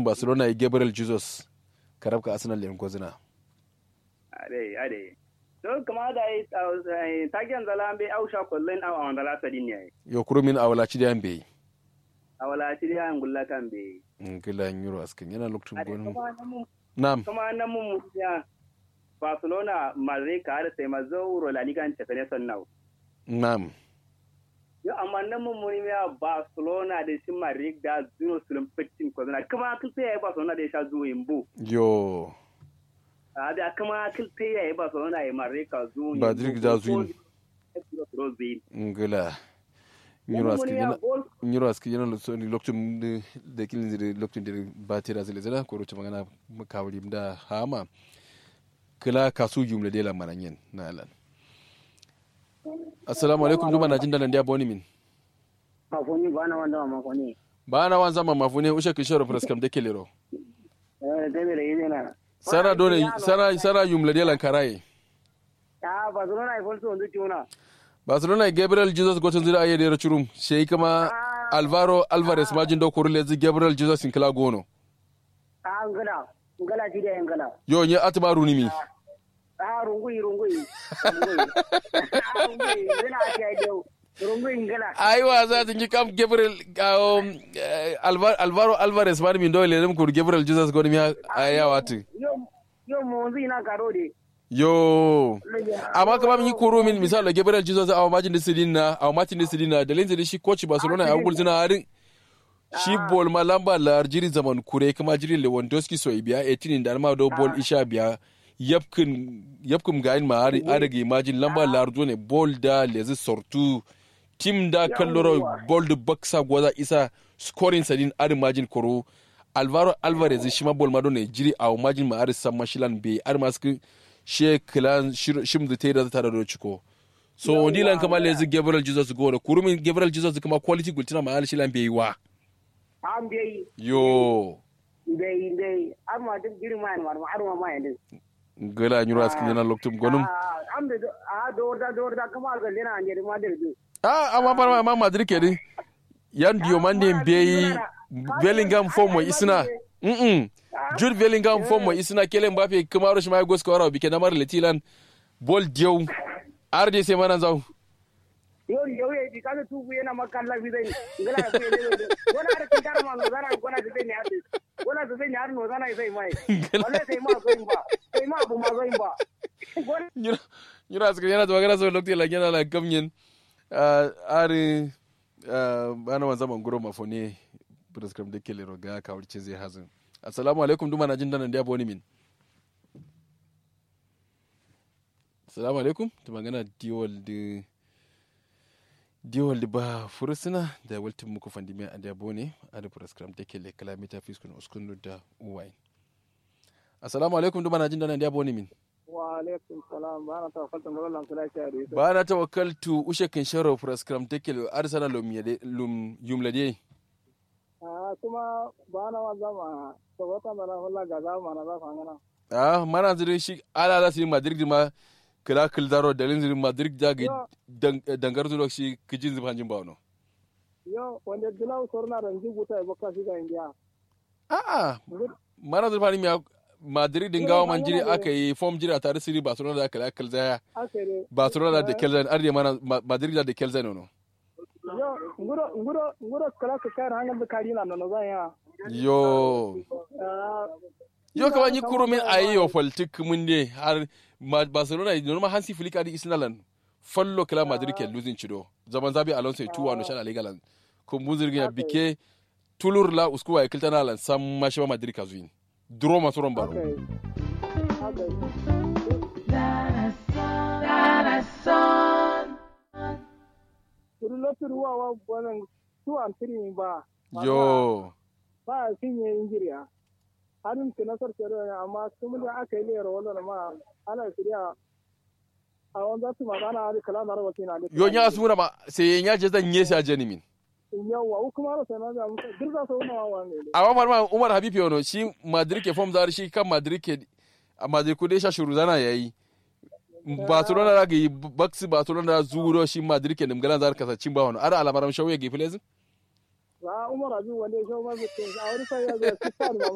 barcelona ya gabriel jesus karabka arsenal yan gozina ade ade so kama da yi tagiyan zala be ausha kullun a wanda la sadin ne yo kurumin awala ci da be a wala ci da ngulla kan be ngila nyuro askin yana lokacin ade gonu kuma nan mun na'am kuma nan mun ya Barcelona Madrid ka da sai mazo La Liga ta fene sannau na'am yo amma nan mun mun ya Barcelona da shi Madrid da zero sulun fitin ko zana kuma kun sai Barcelona da ya sha zuwa imbo yo a da kuma kun sai ya Barcelona ya Madrid ka zuwa Madrid da zuwa ngila nyuro askin yana nyuro askin yana lokacin lokacin da- da kilin zire lokacin da ba tira zile zira ko ruce magana kawri da hama kila kasu jumla de la mananyen na alan assalamu alaikum duma na jin dalan dia boni min mafoni bana wanda wa mafoni ba na wan zama mafune ushe kishoro praskam de kelero eh dai da yi na sara dole sara sara jumla de lan karaye ta barcelona ai falso ndu tuna barcelona gabriel jesus gotin zira aye de churum shey kama alvaro alvarez majin do kurule zi gabriel jesus in kila gono a ngala ngala ti da ngala yo nye atma runimi a rungui rungui rungui a rungui ngala ti ai deu rungui ngala aiwa za ta yi kam gabriel um, eh, Alva- alvaro alvarez mani min dole nem kur gabriel jesus goni mi aya wati yo yo mo nzi na karo de yo amma kama min yi koro min misali gabriel jesus awa majin da sidin na awa majin da sidin na da linzi shi coach barcelona ya gul zina harin shi bol ma lamba la jiri zaman kure kama jiri lewandowski so biya 18 da ma do bol isha biya yapkin yapkin gayin ma har adage majin lamba la arjo ne bol da lezi sortu tim da kalloro bol da baksa gwaza isa scoring sadin arin majin koro alvaro alvarez shi ma bol ma do ne jiri awa majin ma har san mashilan be ar masu she kilan shim da tera ta da ciko so ndilan kama lezi gabriel jesus go da kurumin gabriel jesus kama quality gultina ma har shilan be wa am dai yo dai dai amma duk girma ne ma arma ma yanda gala nyuro askin yana loktum gonum am da a do da do da kuma ga lena ande ma da do ah amma bar ma madrid ke din yan diyo mande beyi bellingham form mo isna mm jude bellingham form mo isna kelen mbappe kamaro shi ma go score bi ke namar letilan bol diyo arde se manan zaw yo yo ye di kana tu yana makalla bi dai ngala ku ye ne wala da kin karama no zana gona da ne ade wala da ne har no zana sai mai wala sai ma zo ba sai ma bu ma zo ba gona nyuro nyuro askin yana magana so lokti la yana la gamnyen ari bana wan zaman guro mafone prescribe de kelero ga ka wurce zai hazin assalamu alaikum duma na jin danan da boni min assalamu alaikum to magana diwal de diwal de ba furusuna da waltin muku fandimi a da bone a da prescribe de kele kalamita fiskun uskunu da uwai assalamu alaikum duma na jin danan da boni min wa alaikum salam ba na tawakkaltu ga Allah kula shi ari ba na tawakkaltu ushe kin sharo prescribe de kele arsana lum yade lum yumlade ah kuma ba na wa zama to wata mana wala ga zama na za fangana ah mana zire shi ala ala si madrid ma kila kil daro dalin zire madrid da ga dangar zuwa shi kijin zuba hanjin ba no yo wanda dilaw sorna ran jibuta e bokka shi ga india a a mana zire fani mi madrid din gawa man jiri aka yi form jiri a tare siri barcelona da kila kil zaya akere barcelona da kelzan arde mana Ma- madrid da kelzan no yo nguro nguro nguro kala ka kar hangal da kari na no zan ya yo ah yo kama ni kurumin ayi yo politik mun ne har Ma- barcelona normal hansi flick adi isnalan fallo kila madrid ke losing chido zaman zabi alonso ya tuwa no shan aligalan ko muzirgin ya bike tulur la uskuwa ya kiltana lan sam mashi ba madrid ka zuin duro masu ron baro okay okay Kuru lotu ruwa wa wannan tuwan tiri ba. yo Ba a cinye injiriya. Hannun ki nasar kero ne amma kuma da aka yi lera wannan ma ana shirya a wanda su magana a kala na rawa kina da. yo nya asmura ma sai nya je zan yesa jenimin Yawwa kuma rasa na da muka dirza sau na wawa ne. amma mar ma umar habib yono shi madrid ke form zar shi kan madrid ke a madrid ku dai sha shuru zana yayi barcelona da ga baksi barcelona da zuro shi madrid ke nimgalan zar kasa cin ba wani ara alamaram shauye ge filezin Za Umar Abi wanda ya shawo mazu a wani sai ya zo ya ci sa